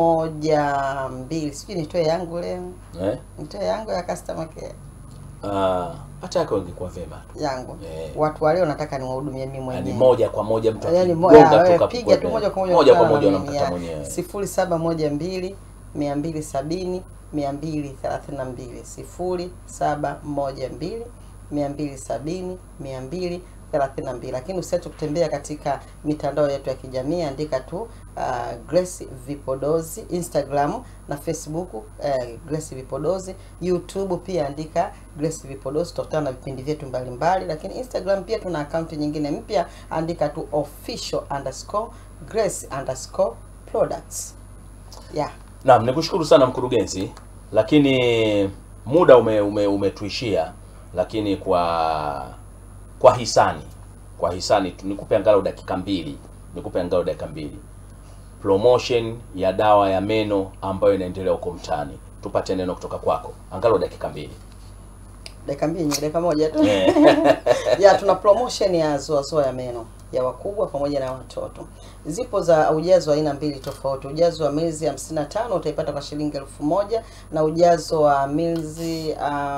moja mbili sijui nitoe yangu leo Eh? nitoe yangu ya customer care Ah, hata yako ingekuwa vema tu. yangu Eh. watu wa leo nataka niwahudumie mimi Yaani mwenyewe moja kwa moja mtu Yaani mo- akigonga ya, tu wewe kapu- piga tu moja kwa moja moja kwa ukutana moja na mimi, unamkata ya. mwenyewe. sifuri saba moja mbili mia mbili sabini mia mbili thelathini na mbili sifuri saba moja mbili mia mbili sabini mia mbili thelathini na mbili lakini usiache kutembea katika mitandao yetu ya kijamii andika tu uh, Grace Vipodozi Instagram na Facebook uh, Grace Vipodozi YouTube pia andika Grace Vipodozi tutakutana na vipindi vyetu mbalimbali lakini Instagram pia tuna akaunti nyingine mpya andika tu official underscore Grace underscore products yeah Naam, nikushukuru sana mkurugenzi, lakini muda ume, ume, umetuishia lakini kwa kwa hisani kwa hisani tu nikupe angalau dakika mbili nikupe angalau dakika mbili promotion ya dawa ya meno ambayo inaendelea huko mtaani tupate neno kutoka kwako angalau dakika mbili dakika mbili nyingi, dakika moja tu Eh. ya tuna promotion ya zoazoa ya meno ya wakubwa pamoja na watoto. Zipo za ujazo wa aina mbili tofauti. Ujazo wa milzi 55 utaipata kwa shilingi elfu moja na ujazo wa milzi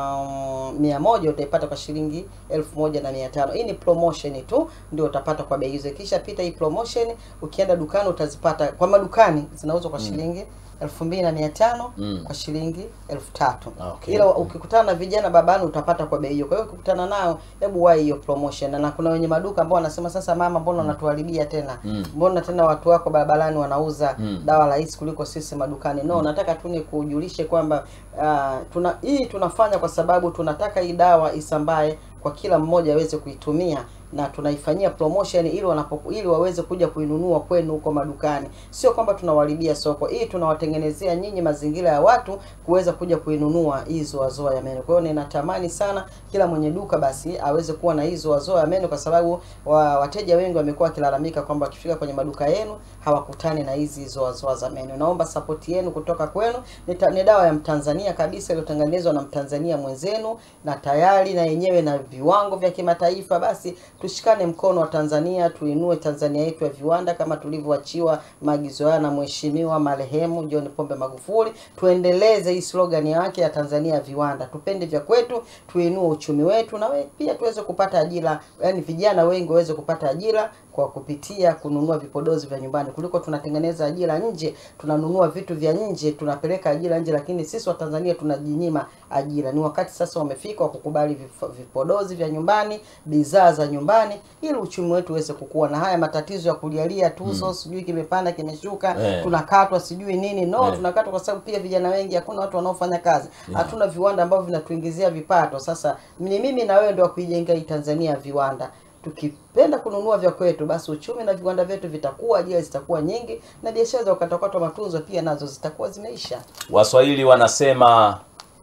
um, mia moja utaipata kwa shilingi elfu moja na mia tano. Hii ni promotion tu ndio utapata kwa bei hizo. Ikisha pita hii promotion, ukienda dukani utazipata kwa madukani zinauzwa kwa shilingi elfu mbili na mia tano Mm. kwa shilingi elfu tatu Okay. ila ukikutana na vijana babani utapata kwa bei hiyo. Kwa hiyo ukikutana nao, hebu wahi hiyo promotion. Na kuna wenye maduka ambao wanasema sasa, mama, mbona unatuharibia tena? Mm. Mbona tena watu wako barabarani wanauza Mm. dawa rahisi kuliko sisi madukani? No, nataka tu ni kujulishe kwamba ah, tuna hii tunafanya kwa sababu tunataka hii dawa isambae kwa kila mmoja aweze kuitumia na tunaifanyia promotion ili wanapo ili waweze kuja kuinunua kwenu huko madukani. Sio kwamba tunawaharibia soko, hii tunawatengenezea nyinyi mazingira ya watu kuweza kuja kuinunua hii zoazoa ya meno. Kwa hiyo ninatamani sana kila mwenye duka basi aweze kuwa na hii zoazoa ya meno, kwa sababu wa, wateja wengi wamekuwa wakilalamika kwamba wakifika kwenye maduka yenu hawakutani na hizi zoazoa za meno. Naomba support yenu kutoka kwenu. Ni, ta- ni dawa ya Mtanzania kabisa iliyotengenezwa na Mtanzania mwenzenu na tayari na yenyewe na viwango vya kimataifa. Basi tushikane mkono wa Tanzania, tuinue Tanzania yetu ya viwanda kama tulivyoachiwa maagizo haya na Mheshimiwa marehemu John Pombe Magufuli. Tuendeleze hii slogan yake ya Tanzania ya viwanda, tupende vya kwetu, tuinue uchumi wetu na we, pia tuweze kupata ajira, yani vijana wengi waweze kupata ajira kwa kupitia kununua vipodozi vya nyumbani kuliko tunatengeneza ajira nje, tunanunua vitu vya nje, tunapeleka ajira nje, lakini sisi wa Tanzania tunajinyima ajira. Ni wakati sasa umefika wa kukubali vif- vipodozi vya nyumbani, bidhaa za nyumbani, ili uchumi wetu uweze kukua. Na haya matatizo ya kulialia tuso, sijui kimepanda kimeshuka, Eh. tunakatwa sijui nini, no, Eh. tunakatwa kwa sababu pia vijana wengi, hakuna watu wanaofanya kazi, hatuna viwanda ambavyo vinatuingizia vipato. Sasa ni mimi na wewe ndio wa kuijenga hii Tanzania ya viwanda tukipenda kununua vya kwetu, basi uchumi na viwanda vyetu vitakuwa, ajira zitakuwa nyingi, na biashara za ukatwakatwa matunzo pia nazo zitakuwa zimeisha. waswahili wanasema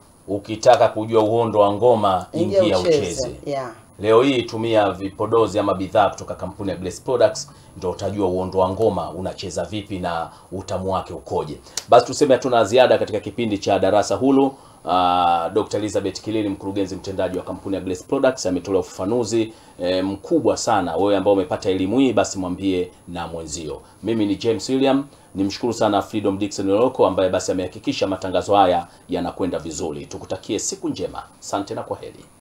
ukitaka kujua uhondo wa ngoma ingia ucheze Yeah. leo hii tumia vipodozi ama bidhaa kutoka kampuni ya Grace Products ndio utajua uondo wa ngoma unacheza vipi na utamu wake ukoje basi tuseme hatuna ziada katika kipindi cha darasa hulu Uh, Dr. Elizabeth Kilili mkurugenzi mtendaji wa kampuni ya Grace Products ametolea ufafanuzi eh, mkubwa sana. Wewe ambao umepata elimu hii basi mwambie na mwenzio. Mimi ni James William, nimshukuru sana Freedom Dickson Oloko ambaye basi amehakikisha matangazo haya yanakwenda vizuri. Tukutakie siku njema. Asante na kwaheri.